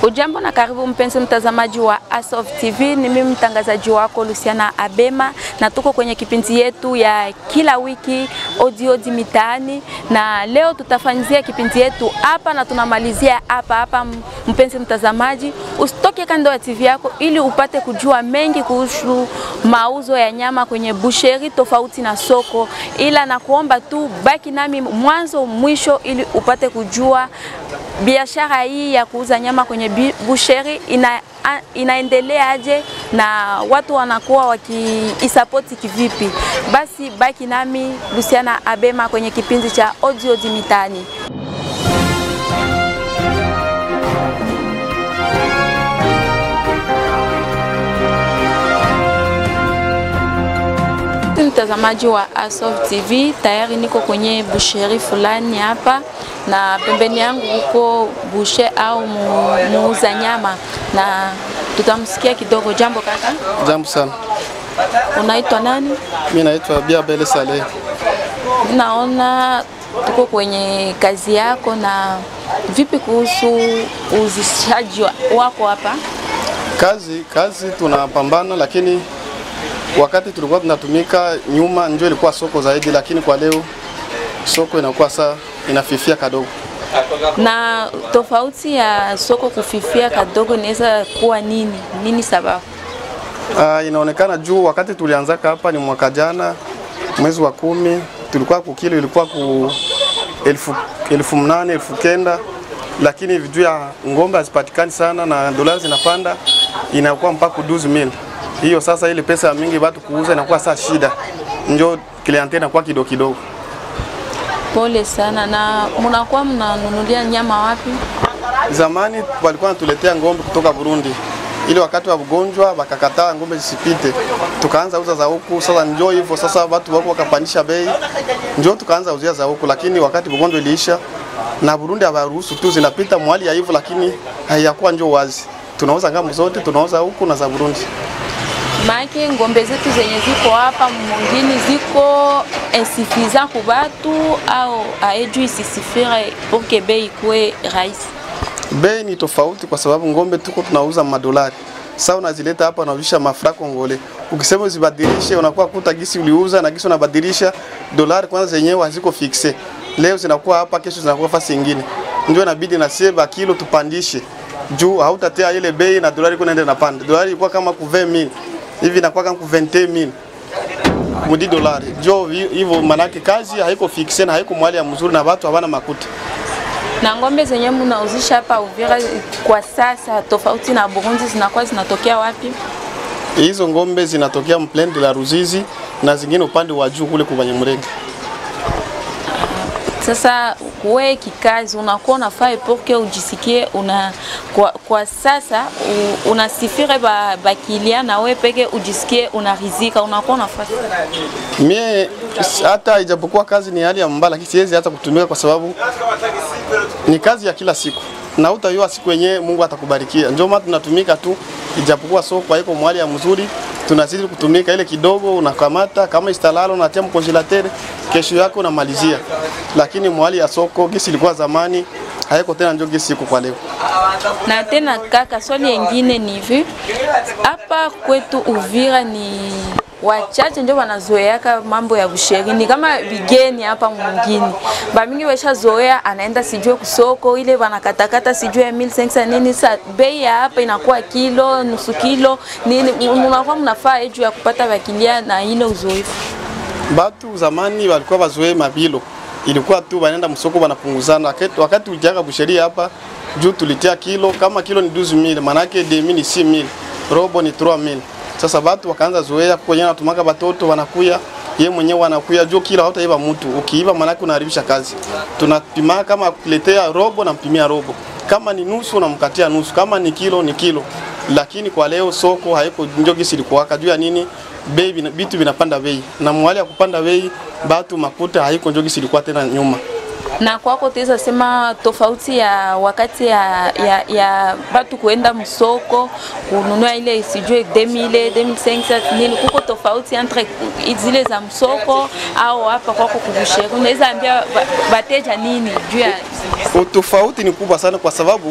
Ujambo na karibu mpenzi mtazamaji wa Asof TV, ni mimi mtangazaji wako Luciana Abema, na tuko kwenye kipindi yetu ya kila wiki Odi Odi Mitaani, na leo tutafanyizia kipindi yetu hapa na tunamalizia hapa hapa. Mpenzi mtazamaji, usitoke kando ya TV yako ili upate kujua mengi kuhusu mauzo ya nyama kwenye busheri tofauti na soko, ila na kuomba tu baki nami mwanzo mwisho ili upate kujua biashara hii ya kuuza nyama kwenye busheri ina, inaendelea aje na watu wanakuwa wakiisapoti kivipi. Basi baki nami Luciana Abema kwenye kipindi cha Odi Odi Mitaani. Mtazamaji wa Asof TV, tayari niko kwenye busheri fulani hapa na pembeni yangu huko bushe au muuza nyama, na tutamsikia kidogo. Jambo kaka. Jambo sana. Unaitwa nani? Mimi naitwa Bia Bele Saleh. Naona tuko kwenye kazi yako, na vipi kuhusu uzishaji wako hapa? Kazi kazi tunapambana, lakini wakati tulikuwa tunatumika nyuma ndio ilikuwa soko zaidi, lakini kwa leo soko inakuwa saa inafifia kadogo. Na tofauti ya soko kufifia kadogo inaweza kuwa nini? Nini sababu? Uh, inaonekana juu wakati tulianzaka hapa ni mwaka jana mwezi wa kumi, tulikuwa kukilo ilikuwa ku elfu, elfu mnane elfu kenda lakini juu ya ngombe hazipatikani sana na dolari zinapanda inakuwa mpaka 12000 hiyo sasa, ile pesa ya mingi watu kuuza inakuwa saa shida, njo kliente inakuwa kidogo kidogo. Pole sana. Na mnakuwa mnanunulia nyama wapi? Zamani walikuwa wanatuletea ngombe kutoka Burundi, ili wakati wa ugonjwa wakakataa ngombe zisipite, tukaanza uza za huku. Sasa njoo hivyo sasa, watu wako wakapandisha bei, njoo tukaanza uzia za huku, lakini wakati ugonjwa iliisha na Burundi hawaruhusu tu, zinapita mwali ya hivyo, lakini haiyakuwa njoo wazi. Tunauza ngamu zote, tunauza huku na za Burundi. Maake ngombe zetu zenye ziko hapa mwingine ziko insuffisant ku batu au aeju isisifire pour que bei ikuwe rahisi. Bei ni tofauti kwa sababu ngombe tuko tunauza madolari. Sasa unazileta hapa unavisha mafra kongole. Ukisema uzibadilishe unakuwa kuta gisi uliuza na gisi unabadilisha dolari kwanza zenyewe haziko fixe. Leo zinakuwa hapa, kesho zinakuwa fasi nyingine. Ndio inabidi na seba kilo tupandishe. Juu hautatea ile bei na dolari kunaenda napanda. Dolari ilikuwa kama ku 20000 hivi inakuwa kama ku 20000 mudi dolari. Jo hivyo manake kazi haiko fixe na haiko mwali ya mzuri na watu hawana makuta. Na ngombe zenye mnauzisha hapa Uvira kwa sasa, tofauti na Burundi, zinakuwa zinatokea wapi? Hizo ngombe zinatokea mplende de la Ruzizi na zingine upande wa juu kule kwa Banyamulenge. Sasa wewe kikazi unakuwa unafaa epoke ujisikie una kwa, kwa sasa u, unasifire ba, bakilia na wewe peke ujisikie unarizika, unakuwa unafaa. Mie hata ijapokuwa kazi ni hali ya mbaya, lakini siwezi hata kutumika kwa sababu ni kazi ya kila siku na utayua siku yenyewe Mungu atakubarikia. Ndio maana tunatumika tu, ijapokuwa soko haiko mwali ya mzuri, tunazidi kutumika ile kidogo, unakamata kama istalalo unatia mkongelateur, kesho yako unamalizia. Lakini mwali ya soko gisi ilikuwa zamani haiko tena, ndio gisi iko kwa leo. Na tena kaka, swali lingine ni hivi, hapa kwetu Uvira ni wachache ndio wanazoeaka mambo ya busheri, ni kama vigeni hapa mwingine. Bamingi washazoea, anaenda sijue kusoko ile wanakatakata sijue ya 1500 nini, sa bei ya hapa inakuwa kilo nusu kilo nini, mnakuwa mnafaa juu ya kupata wakilia na ile uzoefu. Batu zamani walikuwa wazoee mabilo, ilikuwa tu wanaenda msoko wanapunguzana. Wakati, wakati ujaga busheri hapa juu tulitia kilo, kama kilo ni 12000 manake demi ni 6000 robo ni 3000 sasa watu wakaanza zoea kwenye natumaka watoto wanakuya ye mwenyewe wanakuya juu kila hautaiba mtu. Ukiiba manake unaharibisha kazi. Tunapima kama kuletea robo na mpimia robo, kama ni nusu unamkatia nusu, kama ni kilo ni kilo. Lakini kwa leo soko haiko ndio gisi ilikuwa juu ya nini? Bei vitu vinapanda bei, na mwali ya kupanda bei batu makuta haiko ndio gisi ilikuwa tena nyuma na kwako tuweza sema tofauti ya wakati ya, ya, ya batu kuenda msoko kununua ile sijue 2000 2500 nini, kuko tofauti entre zile za msoko au hapa kwako kubusheri, unaweza ambia bateja nini juu ya Utofauti ni kubwa sana kwa sababu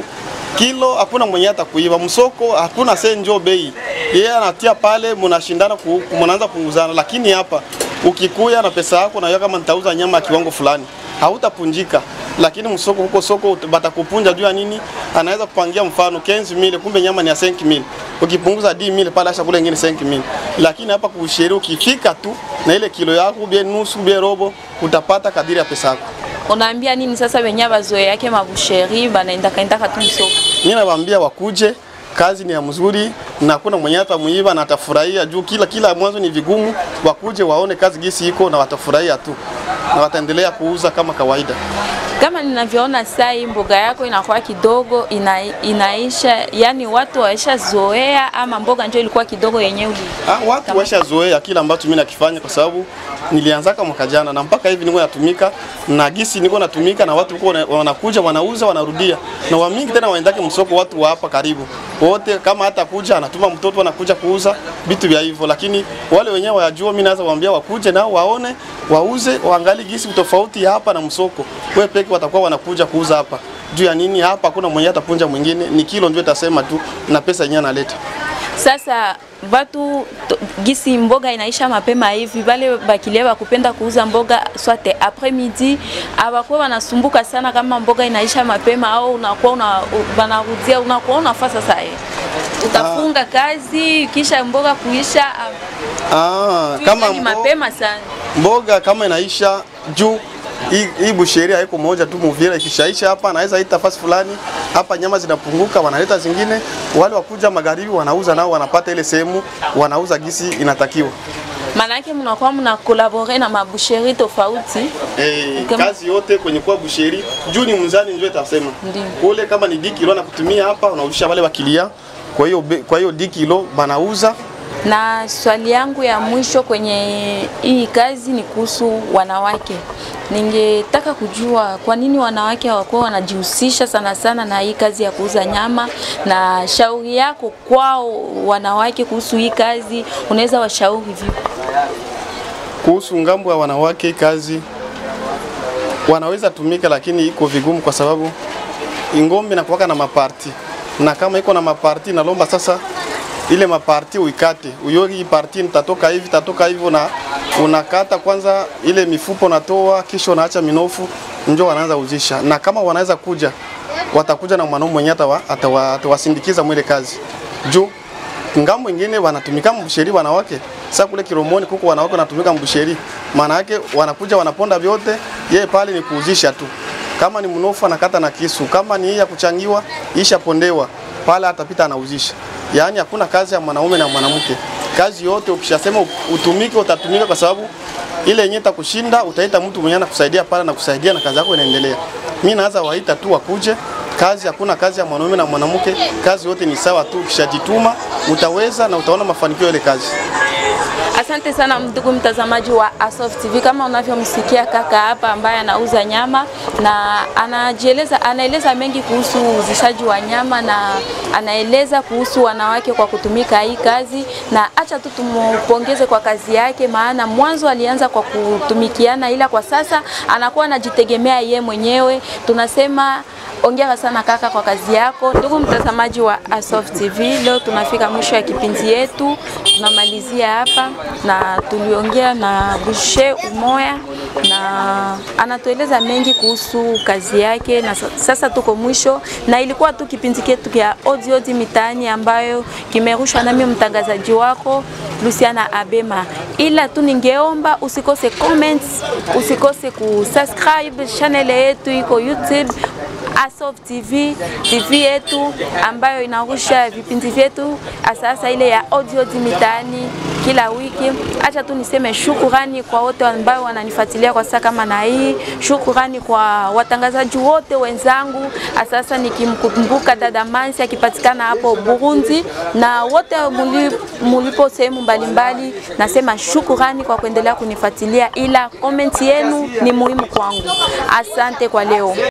kilo hakuna mwenye atakuiba, msoko hakuna senjo bei, yeye anatia pale, mnashindana ku- mnaanza punguzana. Lakini hapa ukikuya na pesa yako, najua kama nitauza nyama ya kiwango fulani, hautapunjika. Lakini msoko huko soko ut- batakupunja juu ya nini? Anaweza kupangia mfano 15000 kumbe nyama ni ya 5000 ukipunguza 10000 pale asha kule ingine 5000 lakini hapa kusheri ukifika tu na ile kilo yako bie nusu bie robo utapata kadiri ya pesa yako. Unaambia nini sasa wenye bazoe yake mabusheri banaenda kaenda tu msoko? Mimi nawaambia wakuje, kazi ni ya mzuri na hakuna mwenye atamuiba na atafurahia juu kila kila mwanzo ni vigumu. Wakuje waone kazi gisi iko na watafurahia tu na wataendelea kuuza kama kawaida. Kama ninavyoona saa hii mboga yako inakuwa kidogo ina, inaisha, yani watu waisha zoea, ama mboga ndio ilikuwa kidogo yenyewe. Ah, watu washazoea kila ambacho mimi nakifanya kwa sababu nilianzaka mwaka jana na mpaka hivi niko natumika na gisi niko natumika na watu wako wanakuja wanauza wanarudia na wa mingi tena waendake msoko watu wa hapa karibu wote, kama hata kuja anatuma mtoto anakuja kuuza vitu vya hivyo, lakini wale wenyewe wayajua, mimi naweza waambia wakuje nao waone wauze, waangalie gisi tofauti ya hapa na msoko. Wewe peke watakuwa wanakuja kuuza hapa juu ya nini? Hapa hakuna mwenye atapunja mwingine, ni kilo ndio itasema tu na pesa yenyewe analeta. Sasa batu to, gisi mboga inaisha mapema hivi, bale bakilia bakupenda kuuza mboga swate après midi, abakuwa wanasumbuka sana kama mboga inaisha mapema, au unakuwa una, banarudia unakuwa unafaa sasa eh, utafunga kazi kisha mboga kuisha Ah, ah, kama ni mbo- mapema sana. mboga kama inaisha juu hii hii busheri haiko moja tu Muvira, ikishaisha hapa anaweza ita fasi fulani hapa, nyama zinapunguka, wanaleta zingine. Wale wakuja magharibi wanauza nao wanapata ile sehemu, wanauza gisi inatakiwa. Maanake mnakuwa mna kolabore na mabusheri tofauti. Eh, Kama- kazi yote kwenye kwa busheri juu ni mzani ndio itasema Ndiyo. kule, kama ni di kilo na kutumia hapa unauzisha wale wakilia, kwa hiyo be- kwa hiyo di kilo banauza Na swali yangu ya mwisho kwenye hii kazi ni kuhusu wanawake. Ningetaka kujua kwa nini wanawake hawakuwa wanajihusisha sana sana na hii kazi ya kuuza nyama, na shauri yako kwao wanawake kuhusu hii kazi, unaweza washauri vipi? kuhusu ngambo ya wanawake kazi wanaweza tumika, lakini iko vigumu kwa sababu ingombe inakuwaka na maparti, na kama iko na maparti nalomba sasa ile maparti uikate, uyogi hii parti nitatoka hivi tatoka hivyo, na unakata kwanza ile mifupa unatoa, kisha unaacha minofu, njo wanaanza uzisha. Na kama wanaweza kuja, watakuja na mwanaume mwenye atawa- atawa- atawasindikiza mwile kazi juu ngambo ingine wanatumika mbusheri wanawake. Sasa kule Kiromoni kuko wanawake wanatumika mbusheri, maana yake wanakuja wanaponda vyote, yeye pale ni kuuzisha tu. Kama ni mnofu anakata na kisu, kama ni hii ya kuchangiwa ishapondewa pale, atapita anauzisha. Yaani hakuna kazi ya mwanaume na mwanamke. Kazi yote ukishasema utumike, utatumika kwa sababu ile yenyewe itakushinda, utaita mtu mwenye anakusaidia pale na kusaidia na kazi yako inaendelea. Mimi naanza waita tu wakuje kazi hakuna kazi ya mwanaume na mwanamke, kazi yote ni sawa tu. Ukishajituma utaweza na utaona mafanikio ya ile kazi. Asante sana ndugu mtazamaji wa Asof TV, kama unavyomsikia kaka hapa ambaye anauza nyama na anajieleza, anaeleza mengi kuhusu uzishaji wa nyama na anaeleza kuhusu wanawake kwa kutumika hii kazi, na acha tu tumpongeze kwa kazi yake, maana mwanzo alianza kwa kutumikiana, ila kwa sasa anakuwa anajitegemea ye mwenyewe. Tunasema Ongera sana kaka kwa kazi yako. Ndugu mtazamaji wa Asof TV, leo tunafika mwisho ya kipindi yetu, tunamalizia hapa na tuliongea na Bushe Umoya na anatueleza mengi kuhusu kazi yake, na sa- sasa tuko mwisho, na ilikuwa tu kipindi chetu kia Odi Odi Mitaani ambayo kimerushwa nami mtangazaji wako Luciana Abema, ila tu ningeomba usikose comments, usikose kusubscribe channel yetu iko YouTube Asof TV, TV yetu ambayo inarusha vipindi vyetu asasa ile ya audio di mitaani kila wiki. Acha tu niseme shukurani kwa wote ambao wananifuatilia kwa saa kama na hii. Shukurani kwa watangazaji wote wenzangu, asasa nikimkumbuka dada Mansi akipatikana hapo Burundi na wote muli- mulipo sehemu mbalimbali, nasema shukurani kwa kuendelea kunifuatilia, ila komenti yenu ni muhimu kwangu. Asante kwa leo.